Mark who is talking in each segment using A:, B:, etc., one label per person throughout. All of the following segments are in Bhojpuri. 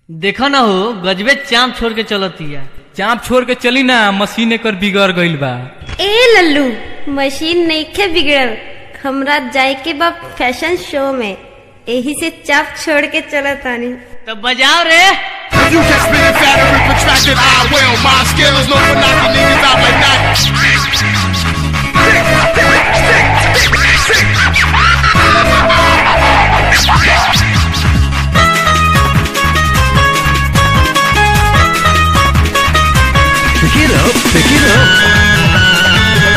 A: देखा ना हो गजबे चाम छोड़ के चलतिया
B: चाप छोड़ के चली ना मशीन एकर बिगड़ गईल बा
C: ए लल्लू मशीन नईखे बिगड़ल हमरा जाए के बा फैशन शो में एही से चाप छोड़ के चलत तानी
A: तो बजाओ रे
D: You can spin it fatter and protracted. I will. My skills known for knocking niggas out like that.
E: Pick it up, pick it up.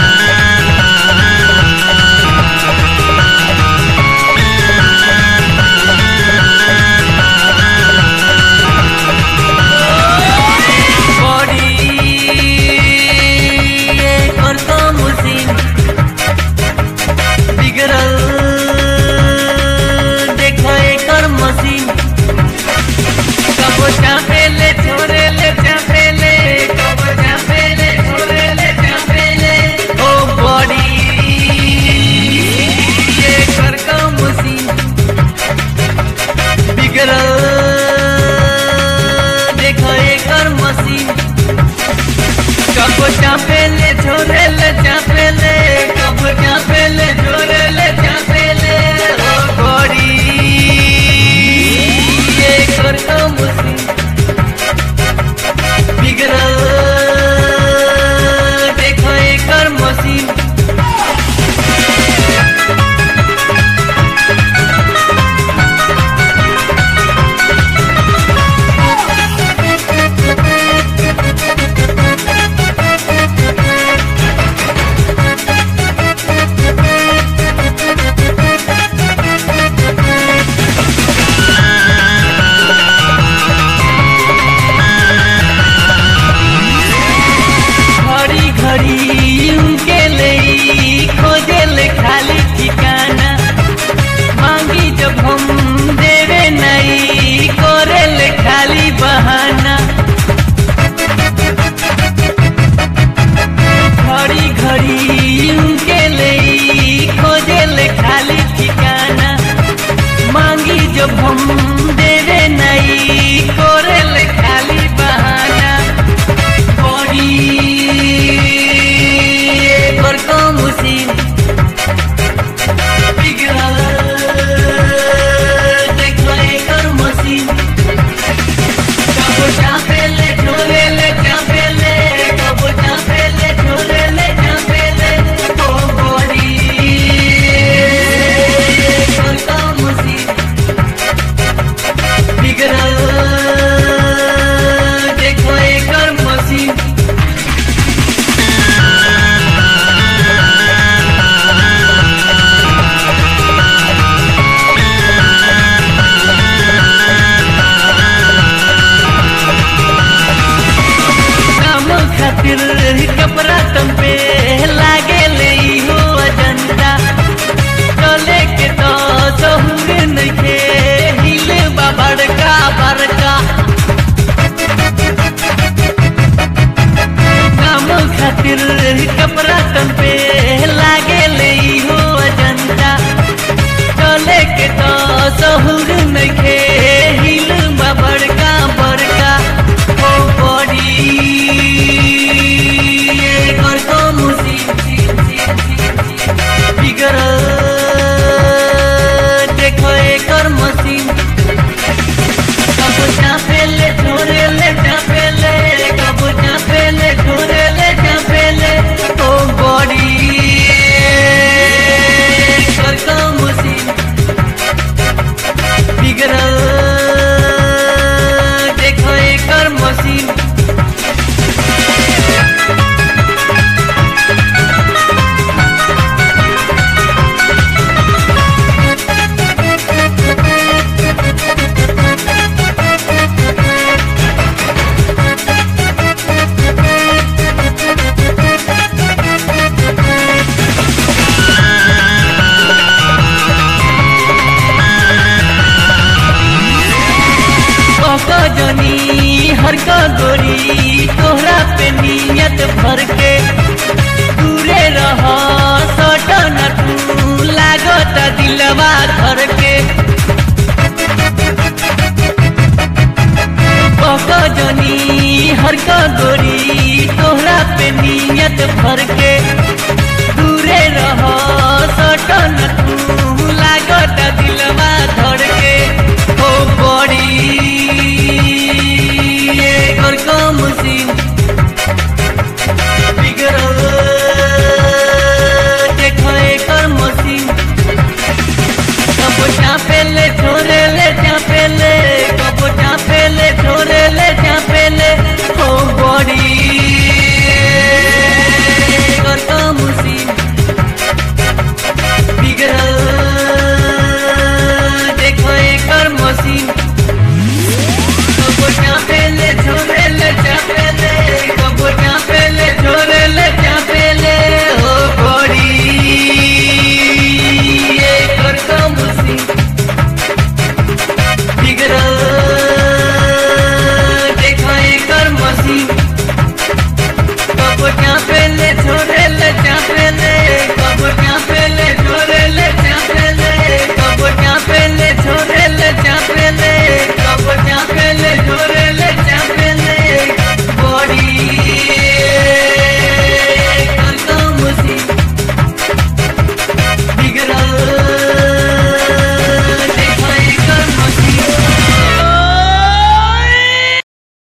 F: देखो एकर मशीन कबो चापेले छोड़ेले चापेले कबो चापेले छोड़ेले चापेले ओ गोरी ये कर तो मुसी बिगड़ल देखो एकर मशीन घड़ी घड़ी उनके ले खोजे ले खाली ठिकाना मांगी जब हम देवे नहीं करे ले खाली बहाना घड़ी घड़ी उनके ले खोजे ले खाली ठिकाना मांगी जब हम देवे नहीं करे ले खाली बहाना बड़ी एकर कम उसीन बिगड़ल देखो एकर मशीन कबो चापेले छोड़ेले चापेले कबो चापेले छोड़ेले चापेले ओ बड़ी एकर कम उसीन बिगड़ल देखो एकर मशीन काम खातिर कपड़ा तुम पे लागे ले हो अजंता चले के तो सहूर नइखे हिले बा बड़का बड़का काम खातिर कपड़ा तुम पे लागे ले हो अजंता चले के तो सहूर नइखे हिल बा बड़का बड़का ओ बड़ी एकर तो मुसीब बिगड़ल देखो एकर मशीन कबो चापेले छोड़ेले चापेले कबो चापेले छोड़ेले चापेले ओ बड़ी एकर तो मशीन बिगड़ल देखो एकर मशीन जनी हर का गोरी तोहरा पे नियत भर के दूरे रह सटन तू लागत दिलवा धर के बहक जनी हर का गोरी तोहरा पे नियत भर के दूरे रह सटन तू लागत दिल